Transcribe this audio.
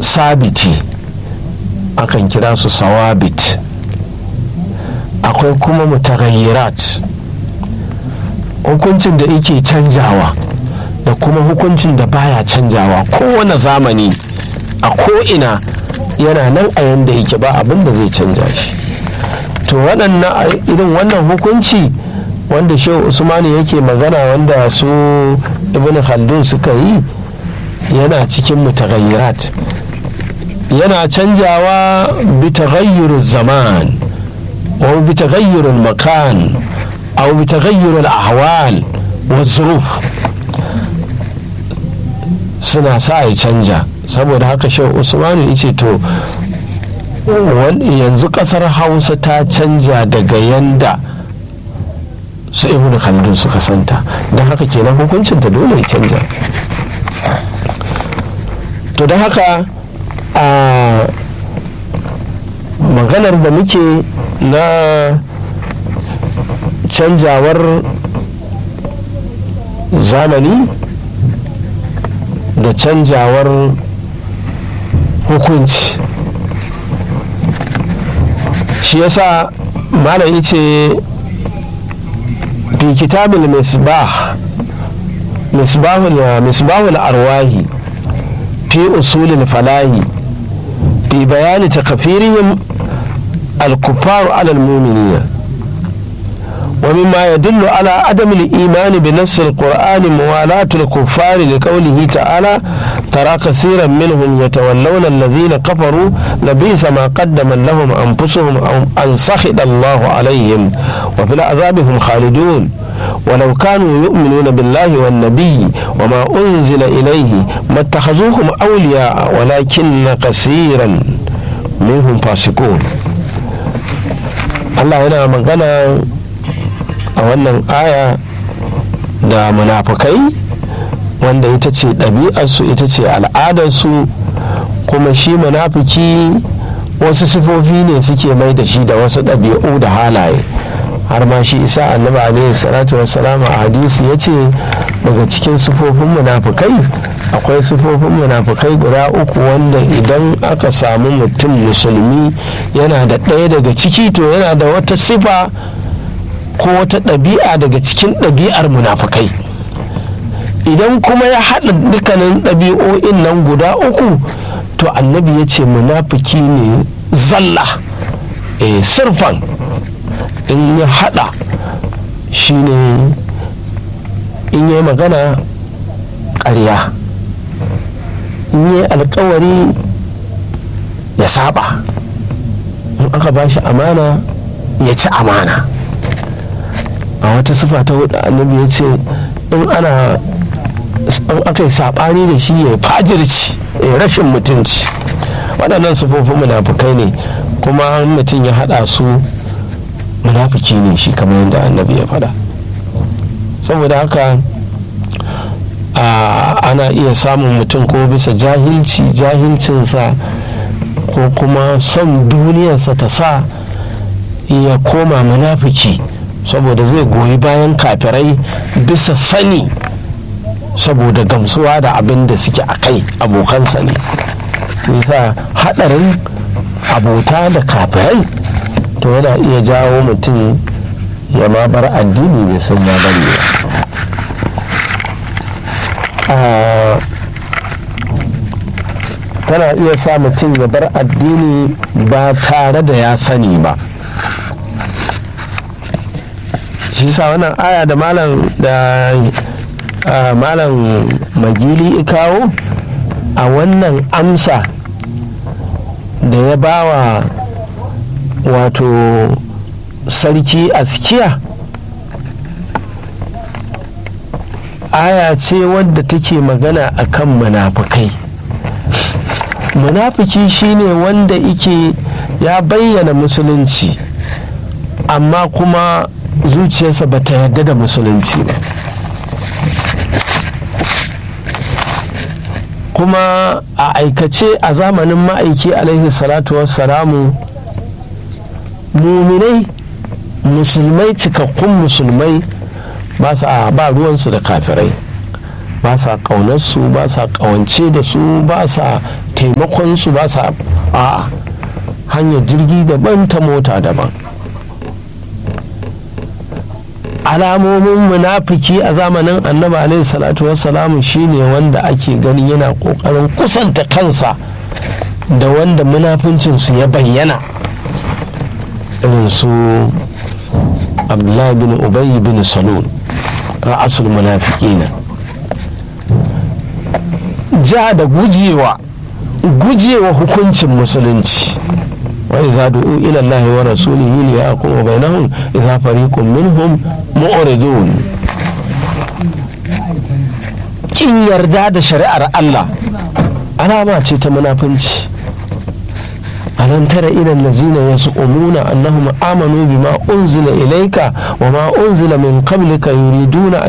sabiti akan kira su sawabit akwai kuma mutagayyirat hukuncin da yake canjawa da kuma hukuncin da baya canjawa kowane zamani a ko'ina yana nan a yanda yake ba abin da zai canja shi to waɗannan irin wannan hukunci wanda shehu usmani yake magana wanda su ibn khaldun suka yi yana cikin mutagayyirat yana canjawa bi taghayyurul zaman wa bi taghayyurul makan aw bi taghayyurul ahwal wa zuruf suna sa ya canja saboda haka shehu usmani yace to yanzu kasar hausa ta canja daga yanda su ibn khaldun suka santa don haka kenan hukuncin ta dole ya canja to don haka a maganar da muke na canjawar zamani da canjawar hukunci shi yasa malam yace fi kitabul misbah misbahul misbahul arwahi fi usulil falahi fi bayani takfirihim الكفار على المؤمنين ومما يدل على عدم الإيمان بنص القرآن موالاة الكفار لقوله تعالى ترى كثيرا منهم يتولون الذين كفروا لبئس ما قدم لهم أنفسهم أن سخط الله عليهم وفي العذاب هم خالدون ولو كانوا يؤمنون بالله والنبي وما أنزل إليه ما اتخذوهم أولياء ولكن كثيرا منهم فاسقون Allah yana magana a wannan aya da munafukai wanda ita ce ɗabi'arsu ita ce al'adarsu kuma shi munafiki wasu sifofi ne suke mai da shi da wasu ɗabi'u da halaye har ma shi isa annabi alaihi salatu wassalam a hadisi ya ce daga cikin sifofin munafukai akwai sifofin munafukai guda uku wanda idan aka samu mutum musulmi yana da ɗaya daga ciki to yana da wata sifa ko wata ɗabi'a daga cikin ɗabi'ar munafukai idan kuma ya haɗa dukkanin ɗabi'o'in nan guda uku to annabi ya ce munafiki ne zalla e sirfan in ya haɗa shine in yi magana ƙarya in yi alkawari ya saba in aka ba shi amana ya ci amana a wata sufa ta hudu annabi ya ce in ana in aka yi saɓani da shi ya fajirci ya rashin mutunci waɗannan sufofin munafukai ne kuma mutum ya haɗa su munafiki ne shi kamar yadda annabi ya faɗa saboda haka ana iya samun mutum ko bisa jahilci jahilcinsa ko kuma son duniyarsa ta sa ya koma munafiki saboda zai goyi bayan kafirai bisa sani saboda gamsuwa da abin da suke a kai abokansa ne nisa haɗarin abota da kafirai to yana iya jawo mutum ya ma bar addini bai san ya bari ba tana iya sa mutum ya bar addini ba tare da ya sani ba shi sa wannan aya da malam da malam magili kawo a wannan amsa da ya bawa wato sarki askiya aya ce wadda take magana akan munafukai munafiki shine wanda ike ya bayyana musulunci amma kuma zuciyarsa ba ta yarda da musulunci ba kuma a aikace a zamanin ma'aiki alaihi salatu wassalamu muminai musulmai cikakkun musulmai ba ba ruwansu da kafirai ba sa ƙaunarsu ba sa ƙawance da su ba sa taimakonsu ba sa a hanyar jirgi daban ta mota daban alamomin munafiki a zamanin annabi alaihi salatu wassalamu shine wanda ake gani yana ƙoƙarin kusanta kansa da wanda munafincinsu ya bayyana irin su abdullahi bin ubay bin salul ra'asul munafiqina ja da gujewa gujewa hukuncin musulunci wa iza du'u ila Allah wa rasulihi li yaqulu bainahum idza fariqun minhum mu'ridun kin yarda da shari'ar Allah alama ce ta munafunci ألم تر إلى الذين يزعمون أنهم آمنوا بما أنزل إليك وما أنزل من قبلك يريدون